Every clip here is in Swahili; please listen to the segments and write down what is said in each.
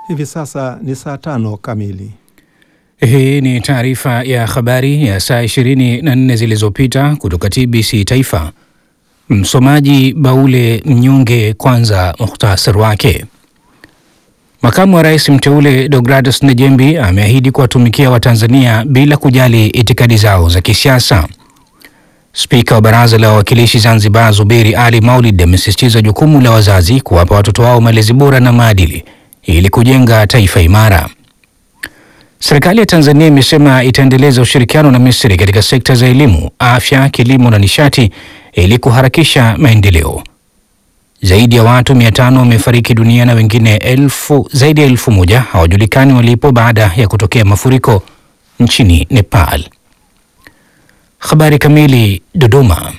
Hivi sasa ni saa tano kamili. Hii ni taarifa ya habari ya saa 24 zilizopita kutoka TBC Taifa. Msomaji Baule Mnyonge. Kwanza muhtasari wake. Makamu wa rais mteule Deogratus Nejembi ameahidi kuwatumikia Watanzania bila kujali itikadi zao za kisiasa. Spika wa Baraza la Wawakilishi Zanzibar Zuberi Ali Maulid amesisitiza jukumu la wazazi kuwapa watoto wao malezi bora na maadili ili kujenga taifa imara. Serikali ya Tanzania imesema itaendeleza ushirikiano na Misri katika sekta za elimu, afya, kilimo na nishati ili kuharakisha maendeleo. Zaidi ya watu mia tano wamefariki dunia na wengine elfu, zaidi ya elfu moja hawajulikani walipo baada ya kutokea mafuriko nchini Nepal. Habari kamili. Dodoma.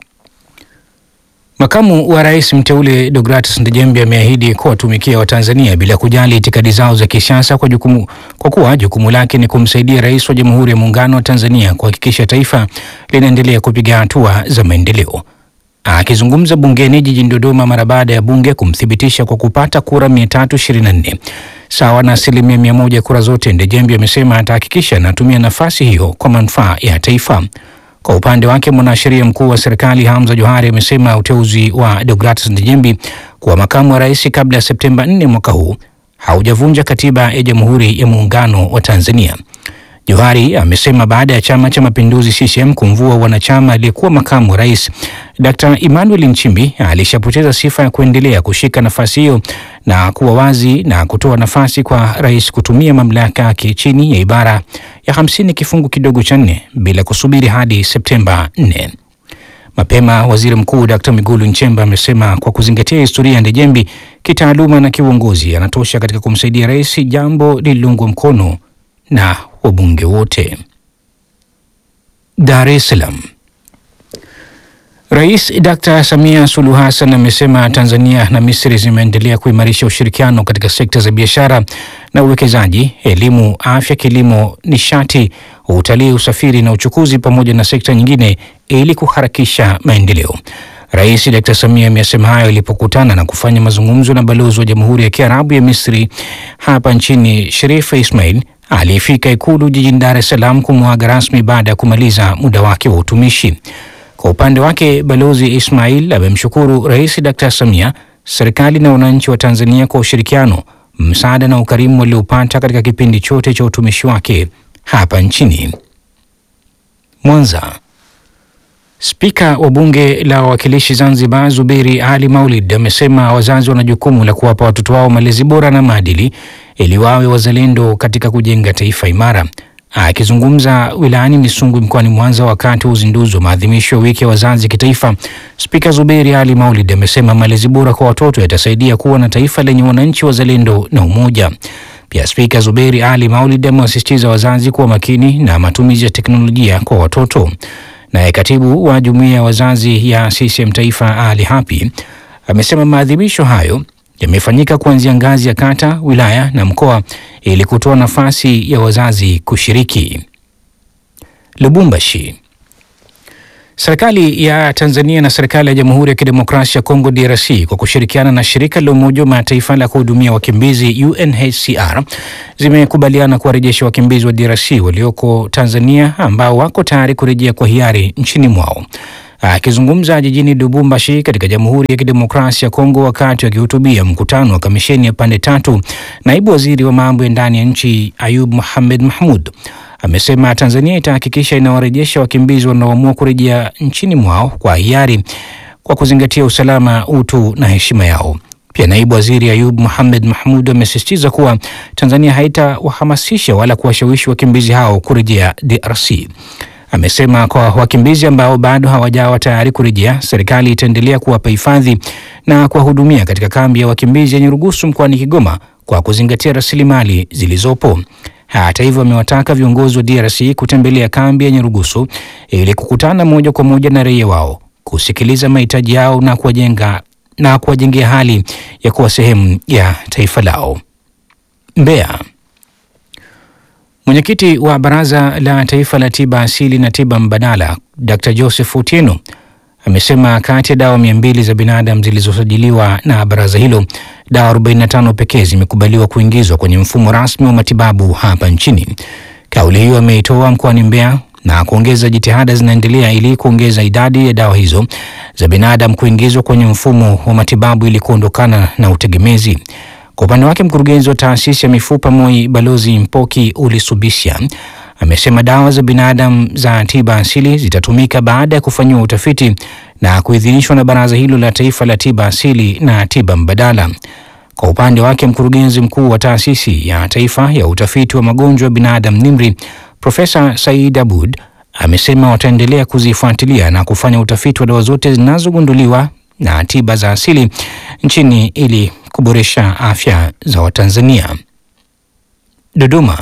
Makamu wa rais mteule Deogratus Ndejembi ameahidi kuwatumikia Watanzania bila kujali itikadi zao za kisiasa kwa jukumu, kwa kuwa jukumu lake ni kumsaidia rais wa Jamhuri ya Muungano wa Tanzania kuhakikisha taifa linaendelea kupiga hatua za maendeleo. Akizungumza bungeni jijini Dodoma mara baada ya bunge kumthibitisha kwa kupata kura 324 sawa na asilimia mia moja kura zote, Ndejembi amesema atahakikisha anatumia nafasi hiyo kwa manufaa ya taifa. Kwa upande wake mwanasheria mkuu wa serikali Hamza Johari amesema uteuzi wa Deogratus Ndejembi kuwa makamu wa rais kabla ya Septemba 4 mwaka huu haujavunja katiba ya Jamhuri ya Muungano wa Tanzania. Johari amesema baada ya Chama cha Mapinduzi CCM kumvua wanachama aliyekuwa makamu wa rais Dr. Emmanuel Nchimbi alishapoteza sifa ya kuendelea kushika nafasi hiyo na kuwa wazi na kutoa nafasi kwa rais kutumia mamlaka yake chini ya ibara ya hamsini kifungu kidogo cha nne bila kusubiri hadi Septemba 4. Mapema waziri mkuu Dr. Mwigulu Nchemba amesema kwa kuzingatia historia ya Ndejembi kitaaluma na kiuongozi anatosha katika kumsaidia rais, jambo lililoungwa mkono na wabunge wote. Dar es Salaam. Rais Dr. Samia Suluhu Hassan amesema Tanzania na Misri zimeendelea kuimarisha ushirikiano katika sekta za biashara na uwekezaji, elimu, afya, kilimo, nishati, utalii, usafiri na uchukuzi pamoja na sekta nyingine ili kuharakisha maendeleo. Rais Dr. Samia amesema hayo ilipokutana na kufanya mazungumzo na balozi wa Jamhuri ya Kiarabu ya Misri hapa nchini Sherif Ismail aliyefika Ikulu jijini Dar es Salaam kumwaga rasmi baada ya kumaliza muda wake wa utumishi. Kwa upande wake Balozi Ismail amemshukuru Rais Dr. Samia, serikali na wananchi wa Tanzania kwa ushirikiano, msaada na ukarimu waliopata katika kipindi chote cha utumishi wake hapa nchini. Mwanza. Spika wa Bunge la Wawakilishi Zanzibar Zuberi Ali Maulid amesema wazazi wana jukumu la kuwapa watoto wao malezi bora na maadili ili wawe wazalendo katika kujenga taifa imara. Akizungumza wilayani Misungwi mkoani Mwanza wakati wa uzinduzi wa maadhimisho ya wiki ya wazazi kitaifa, Spika Zuberi Ali Maulid amesema malezi bora kwa watoto yatasaidia kuwa na taifa lenye wananchi wazalendo na umoja. Pia Spika Zuberi Ali Maulid amewasisitiza wazazi kuwa makini na matumizi ya teknolojia kwa watoto. Naye katibu wa jumuiya ya wazazi ya CCM Taifa Ali Hapi amesema maadhimisho hayo yamefanyika kuanzia ngazi ya kata, wilaya na mkoa ili kutoa nafasi ya wazazi kushiriki. Lubumbashi. Serikali ya Tanzania na serikali ya Jamhuri ya Kidemokrasia ya Kongo DRC kwa kushirikiana na shirika la Umoja wa Mataifa la kuhudumia wakimbizi UNHCR zimekubaliana kuwarejesha wakimbizi wa DRC walioko Tanzania ambao wako tayari kurejea kwa hiari nchini mwao. Akizungumza jijini Lubumbashi katika Jamhuri ya Kidemokrasia ya Kongo wakati akihutubia mkutano wa kamisheni ya pande tatu, naibu waziri wa mambo ya ndani ya nchi Ayub Mohamed Mahmud amesema Tanzania itahakikisha inawarejesha wakimbizi wanaoamua kurejea nchini mwao kwa hiari kwa kuzingatia usalama, utu na heshima yao. Pia naibu waziri Ayub Mohamed Mahmud amesisitiza kuwa Tanzania haitawahamasisha wala kuwashawishi wakimbizi hao kurejea DRC. Amesema kwa wakimbizi ambao bado hawajawa tayari kurejea, serikali itaendelea kuwapa hifadhi na kuwahudumia katika kambi ya wakimbizi yenye Rugusu mkoani Kigoma kwa kuzingatia rasilimali zilizopo. Hata hivyo, amewataka viongozi wa DRC kutembelea kambi ya Nyarugusu ili kukutana moja kwa moja na raia wao, kusikiliza mahitaji yao na kuwajenga na kuwajengea hali ya kuwa sehemu ya taifa lao. Mbeya. Mwenyekiti wa Baraza la Taifa la Tiba Asili na Tiba Mbadala Dr. Joseph Otieno amesema kati ya dawa mia mbili za binadamu zilizosajiliwa na baraza hilo, dawa 45 pekee zimekubaliwa kuingizwa kwenye mfumo rasmi wa matibabu hapa nchini. Kauli hiyo ameitoa mkoani Mbeya na kuongeza jitihada zinaendelea ili kuongeza idadi ya dawa hizo za binadamu kuingizwa kwenye mfumo wa matibabu ili kuondokana na utegemezi. Kwa upande wake, mkurugenzi wa taasisi ya mifupa MOI Balozi Mpoki Ulisubisya amesema dawa za binadamu za tiba asili zitatumika baada ya kufanyiwa utafiti na kuidhinishwa na Baraza hilo la Taifa la Tiba Asili na Tiba Mbadala. Kwa upande wake, mkurugenzi mkuu wa taasisi ya taifa ya utafiti wa magonjwa ya binadamu NIMRI Profesa Said Abud amesema wataendelea kuzifuatilia na kufanya utafiti wa dawa zote zinazogunduliwa na tiba za asili nchini ili kuboresha afya za Watanzania. Dodoma.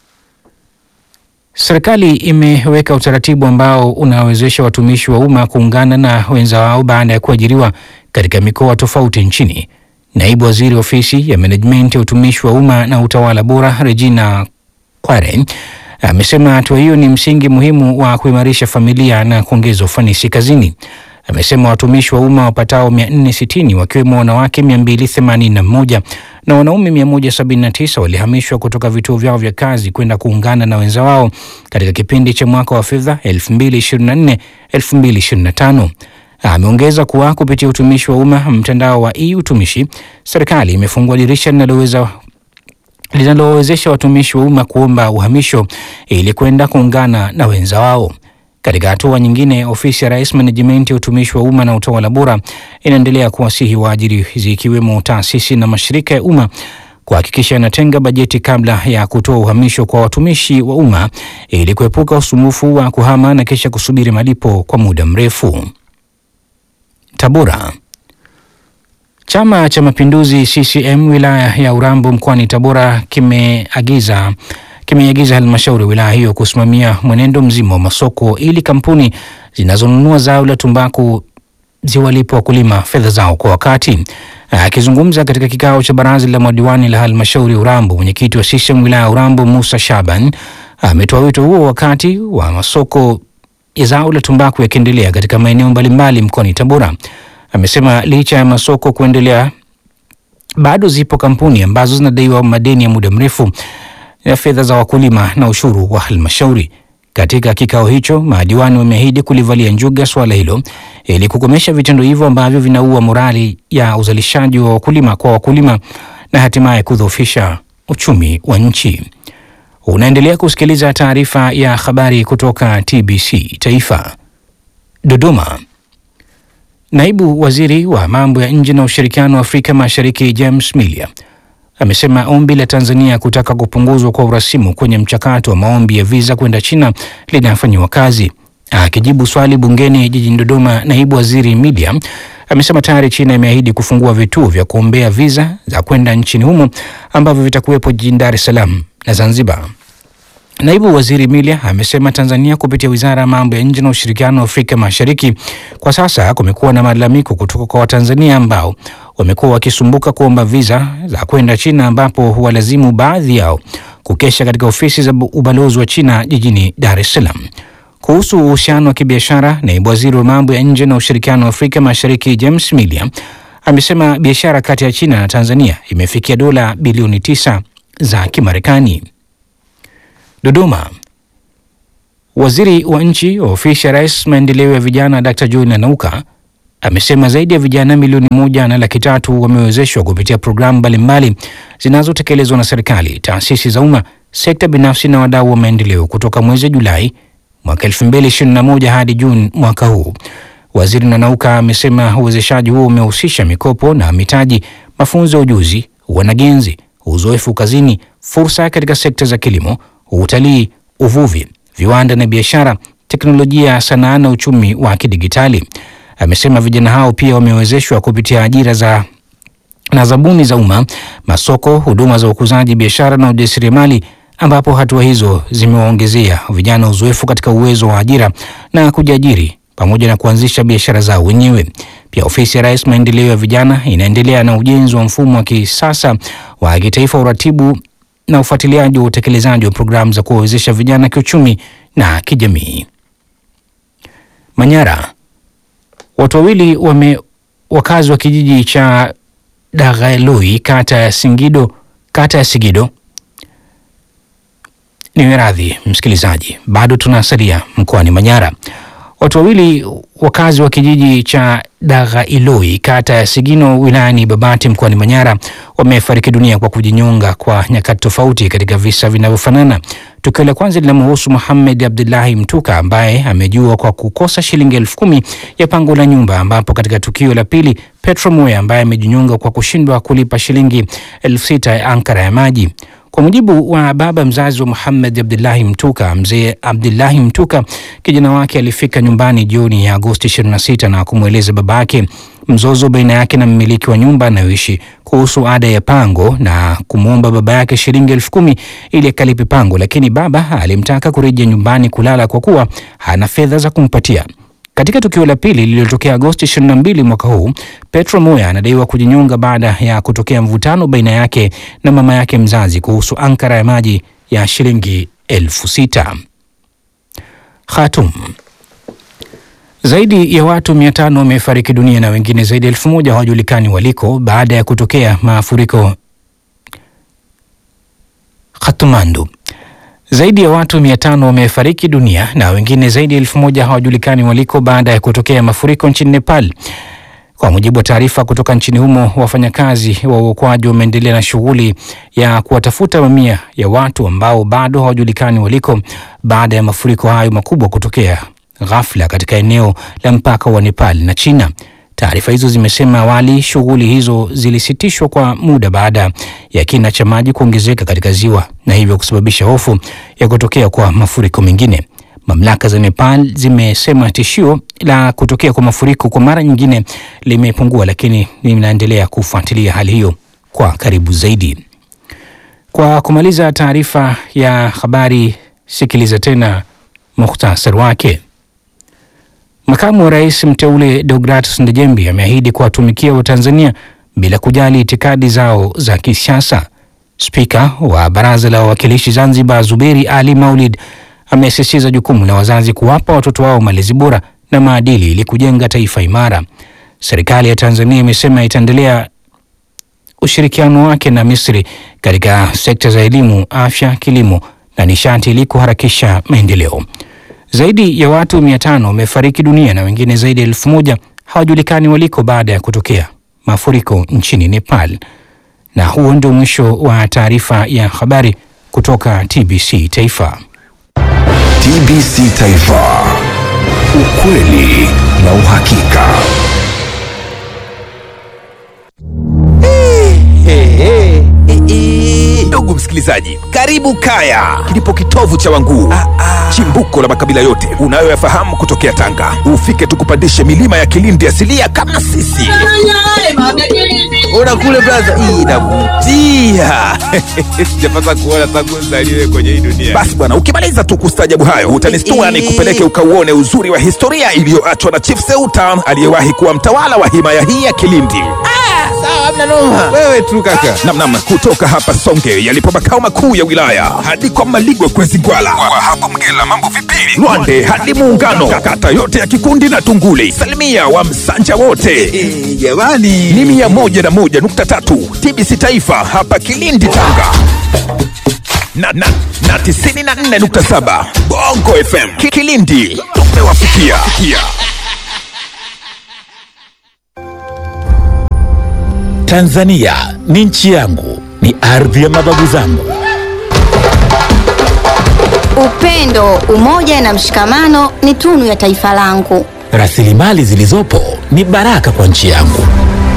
Serikali imeweka utaratibu ambao unawezesha watumishi wa umma kuungana na wenza wao baada ya kuajiriwa katika mikoa tofauti nchini. Naibu Waziri Ofisi ya Menejimenti ya Utumishi wa Umma na Utawala Bora Regina Kware amesema hatua hiyo ni msingi muhimu wa kuimarisha familia na kuongeza ufanisi kazini. Amesema watumishi wa umma wapatao 460 wakiwemo wanawake 281 na wanaume 179 walihamishwa kutoka vituo vyao vya kazi kwenda kuungana na wenza wao katika kipindi cha mwaka wa fedha 2024-2025. Ameongeza kuwa kupitia utumishi wa umma mtandao wa e-utumishi, serikali imefungua dirisha linaloweza linalowezesha watumishi wa umma kuomba uhamisho ili kwenda kuungana na wenza wao. Katika hatua nyingine, ofisi ya Rais Menejimenti ya Utumishi wa Umma na Utawala Bora inaendelea kuwasihi waajiri zikiwemo taasisi na mashirika ya umma kuhakikisha yanatenga bajeti kabla ya kutoa uhamisho kwa watumishi wa umma ili kuepuka usumbufu wa kuhama na kisha kusubiri malipo kwa muda mrefu. Tabora. Chama cha Mapinduzi CCM wilaya ya Urambo mkoani Tabora kimeagiza kimeiagiza halmashauri ya wilaya hiyo kusimamia mwenendo mzima wa masoko ili kampuni zinazonunua zao la tumbaku ziwalipe wakulima fedha zao kwa wakati. Akizungumza katika kikao cha baraza la madiwani la halmashauri ya Urambo, mwenyekiti wa CCM wilaya ya Urambo Musa Shaban ametoa wito huo wakati wa masoko ya zao la tumbaku yakiendelea katika maeneo mbalimbali mkoani Tabora. Amesema licha ya masoko kuendelea, bado zipo kampuni ambazo zinadaiwa madeni ya muda mrefu ya fedha za wakulima na ushuru wa halmashauri. Katika kikao hicho, madiwani wameahidi kulivalia njuga suala hilo ili kukomesha vitendo hivyo ambavyo vinaua morali ya uzalishaji wa wakulima kwa wakulima na hatimaye kudhoofisha uchumi wa nchi. Unaendelea kusikiliza taarifa ya habari kutoka TBC Taifa. Dodoma. Naibu Waziri wa Mambo ya Nje na Ushirikiano wa Afrika Mashariki James Milia amesema ombi la Tanzania kutaka kupunguzwa kwa urasimu kwenye mchakato wa maombi ya viza kwenda China linafanyiwa kazi. Akijibu swali bungeni jijini Dodoma, naibu waziri Milia amesema tayari China imeahidi kufungua vituo vya kuombea viza za kwenda nchini humo ambavyo vitakuwepo jijini Dar es Salaam na Zanzibar. Naibu waziri Milia amesema Tanzania kupitia wizara ya mambo ya nje na ushirikiano wa Afrika Mashariki, kwa sasa kumekuwa na malalamiko kutoka kwa Watanzania ambao wamekuwa wakisumbuka kuomba viza za kwenda China, ambapo huwalazimu baadhi yao kukesha katika ofisi za ubalozi wa China jijini Dar es Salaam. Kuhusu uhusiano wa kibiashara, naibu waziri wa mambo ya nje na ushirikiano wa Afrika Mashariki James Milia amesema biashara kati ya China na Tanzania imefikia dola bilioni tisa za Kimarekani. Dodoma. Waziri wa nchi wa ofisi ya Rais maendeleo ya vijana Dr. John Nanauka amesema zaidi ya vijana milioni moja na laki tatu wamewezeshwa kupitia programu mbalimbali zinazotekelezwa na serikali, taasisi za umma, sekta binafsi na wadau wa maendeleo kutoka mwezi Julai mwaka 2021 hadi Juni mwaka huu. Waziri Nanauka amesema uwezeshaji huo umehusisha mikopo na mitaji, mafunzo ya ujuzi, wanagenzi, uzoefu kazini, fursa katika sekta za kilimo, utalii, uvuvi, viwanda na biashara, teknolojia, sanaa na uchumi wa kidigitali. Amesema vijana hao pia wamewezeshwa kupitia ajira za na zabuni za umma, masoko, huduma za ukuzaji biashara na ujasiriamali, ambapo hatua hizo zimewaongezea vijana uzoefu katika uwezo wa ajira na kujiajiri pamoja na kuanzisha biashara zao wenyewe. Pia ofisi ya Rais maendeleo ya vijana inaendelea na ujenzi wa mfumo wa kisasa wa kitaifa uratibu na ufuatiliaji wa utekelezaji wa programu za kuwawezesha vijana kiuchumi na kijamii. Manyara. Watu wawili wame wakazi wa kijiji cha Daghaloi kata ya Singido kata ya Sigido ni radhi msikilizaji, bado tunasalia mkoani Manyara. Watu wawili wakazi wa kijiji cha Daghailoi kata ya Sigino wilayani Babati mkoani Manyara wamefariki dunia kwa kujinyonga kwa nyakati tofauti katika visa vinavyofanana. Tukio la kwanza linamhusu Muhamed Abdullahi Mtuka ambaye amejua kwa kukosa shilingi elfu kumi ya pango la nyumba, ambapo katika tukio la pili Petro Moya ambaye amejinyonga kwa kushindwa kulipa shilingi elfu sita ya ankara ya maji. Kwa mujibu wa baba mzazi wa Muhammad Abdullahi Mtuka, mzee Abdullahi Mtuka, kijana wake alifika nyumbani jioni ya Agosti 26 na kumweleza baba yake mzozo baina yake na mmiliki wa nyumba anayoishi kuhusu ada ya pango na kumwomba baba yake shilingi elfu kumi ili akalipe pango, lakini baba alimtaka kurejea nyumbani kulala kwa kuwa hana fedha za kumpatia. Katika tukio la pili lililotokea Agosti 22 mwaka huu, Petro Moya anadaiwa kujinyonga baada ya kutokea mvutano baina yake na mama yake mzazi kuhusu ankara ya maji ya shilingi elfu sita. Khartoum. Zaidi ya watu mia tano wamefariki dunia na wengine zaidi ya elfu moja hawajulikani waliko baada ya kutokea mafuriko Khatmandu. Zaidi ya watu mia tano wamefariki dunia na wengine zaidi ya elfu moja hawajulikani waliko baada ya kutokea mafuriko nchini Nepal. Kwa mujibu wa taarifa kutoka nchini humo, wafanyakazi wa uokoaji wameendelea na shughuli ya kuwatafuta mamia ya watu ambao bado hawajulikani waliko baada ya mafuriko hayo makubwa kutokea ghafla katika eneo la mpaka wa Nepal na China. Taarifa hizo zimesema awali shughuli hizo zilisitishwa kwa muda baada ya kina cha maji kuongezeka katika ziwa na hivyo kusababisha hofu ya kutokea kwa mafuriko mengine. Mamlaka za Nepal zimesema tishio la kutokea kwa mafuriko kwa mara nyingine limepungua, lakini linaendelea kufuatilia hali hiyo kwa karibu zaidi. Kwa kumaliza taarifa ya habari, sikiliza tena muhtasari wake. Makamu wa rais mteule Deogratus Ndejembi ameahidi kuwatumikia Watanzania bila kujali itikadi zao za kisiasa. Spika wa Baraza la Wawakilishi Zanzibar Zuberi Ali Maulid amesisitiza jukumu la wazazi kuwapa watoto wao malezi bora na maadili ili kujenga taifa imara. Serikali ya Tanzania imesema itaendelea ushirikiano wake na Misri katika sekta za elimu, afya, kilimo na nishati ili kuharakisha maendeleo. Zaidi ya watu mia tano wamefariki dunia na wengine zaidi ya elfu moja hawajulikani waliko baada ya kutokea mafuriko nchini Nepal. Na huo ndio mwisho wa taarifa ya habari kutoka TBC Taifa. TBC Taifa, ukweli na uhakika. Ndugu msikilizaji, karibu Kaya, kilipo kitovu cha Wanguu, chimbuko la makabila yote unayoyafahamu kutokea Tanga. Ufike tukupandishe milima ya Kilindi asilia kama sisi. Ona kule braza, hii inavutia. Sijapata kuona tangu nzaliwe kwenye hii dunia. Basi bwana, ukimaliza tu kustajabu hayo utanistua ni kupeleke ukauone uzuri wa historia iliyoachwa na Chief Seuta aliyewahi kuwa mtawala wa himaya hii ya Kilindi. Wewe tu kaka. Namnam, kutoka hapa Songe yalipo makao makuu ya wilaya hadi kwa Maligwe Kwezi Gwala, kwa hapo Mgela mambo vipili, Lwande hadi Muungano, kata yote ya Kikundi na Tunguli, salimia wa Msanja wote jamani, ni mia moja na moja nukta tatu TBC Taifa hapa Kilindi Tanga na, na, na tisini na nne nukta saba Bongo FM Ki- Kilindi tumewafikia. Tanzania ni nchi yangu, ni ardhi ya mababu zangu. Upendo, umoja na mshikamano ni tunu ya taifa langu. Rasilimali zilizopo ni baraka kwa nchi yangu.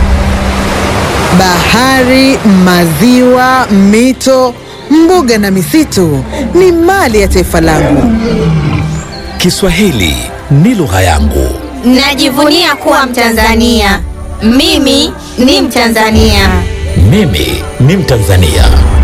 Bahari, maziwa, mito, mbuga na misitu ni mali ya taifa langu. Kiswahili ni lugha yangu. Najivunia kuwa Mtanzania. Mimi ni Mtanzania. Mimi ni Mtanzania.